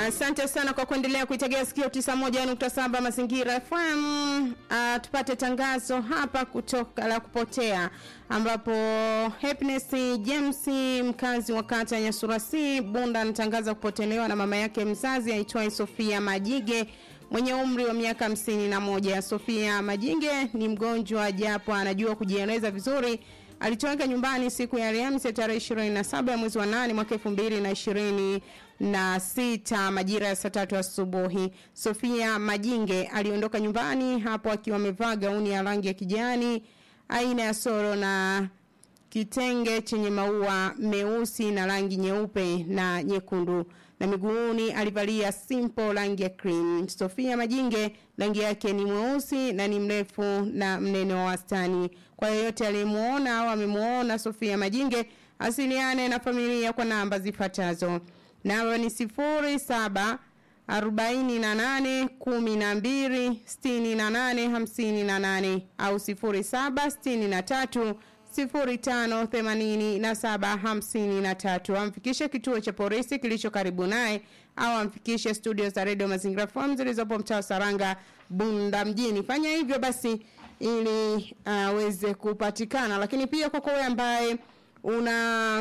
Asante sana kwa kuendelea kuitegea sikio 91.7 Mazingira FM. Uh, tupate tangazo hapa kutoka la kupotea ambapo Happiness James mkazi wa kata ya Nyasurasi Bunda anatangaza kupotelewa na mama yake mzazi aitwaye Sofia Majige mwenye umri wa miaka hamsini na moja. Sofia Majinge ni mgonjwa japo anajua kujieleza vizuri. Alitoweka nyumbani siku ya Alhamisi tarehe 27 ya mwezi wa 8 mwaka 2020 na sita majira ya saa tatu asubuhi. Sofia Majinge aliondoka nyumbani hapo akiwa amevaa gauni ya rangi ya kijani aina ya soro na kitenge chenye maua meusi na rangi nyeupe na nyekundu na miguuni alivalia simple rangi ya cream. Sofia Majinge rangi yake ni mweusi na ni mrefu na mnene wa wastani. Kwa yeyote aliyemuona au amemuona Sofia Majinge asiliane na familia kwa namba zifuatazo. Namba ni sifuri saba arobaini na nane kumi na mbili sitini na nane hamsini na nane au sifuri saba sitini na tatu sifuri tano themanini na saba hamsini na tatu amfikishe kituo cha polisi kilicho karibu naye au amfikishe studio za redio mazingira FM zilizopo mtaa Saranga Bunda mjini. Fanya hivyo basi ili aweze uh, kupatikana, lakini pia kwa wewe ambaye una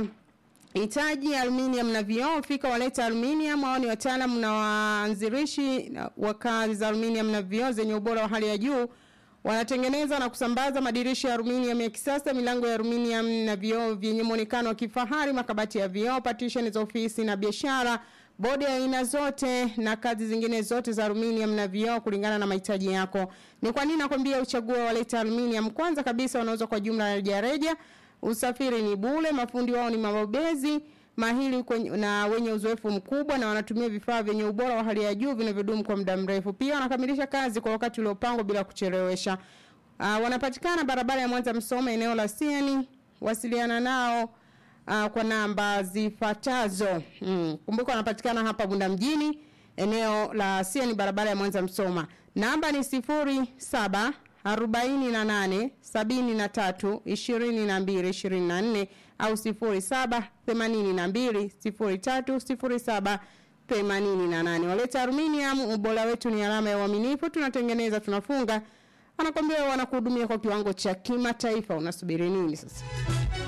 hitaji aluminium na vioo fika waleta aluminium hao ni wataalamu na waanzilishi wa kazi za aluminium na vioo zenye ubora wa hali ya juu wanatengeneza na kusambaza madirisha ya aluminium ya kisasa milango ya aluminium na vioo vyenye muonekano wa kifahari makabati ya vioo partition za ofisi na biashara bodi ya aina zote na kazi zingine zote za aluminium na vioo kulingana na mahitaji yako ni kwa nini nakwambia uchague waleta aluminium kwanza kabisa wanauza kwa jumla ya rejareja usafiri ni bule mafundi wao ni mabobezi mahili kwenye, na wenye uzoefu mkubwa na wanatumia vifaa vyenye ubora wa hali ya juu vinavyodumu kwa muda mrefu pia wanakamilisha kazi kwa wakati uliopangwa bila kuchelewesha uh, wanapatikana barabara ya Mwanza Msoma eneo la Siani wasiliana nao uh, kwa namba zifuatazo mm. kumbuka wanapatikana hapa Bunda mjini eneo la Siani barabara ya Mwanza Msoma namba ni sifuri saba arobaini na nane sabini na tatu ishirini na mbili ishirini na nne au sifuri saba themanini na mbili sifuri tatu sifuri saba themanini na nane waleta aluminium ubora wetu ni alama ya uaminifu tunatengeneza tunafunga anakwambia wanakuhudumia kwa kiwango cha kimataifa unasubiri nini sasa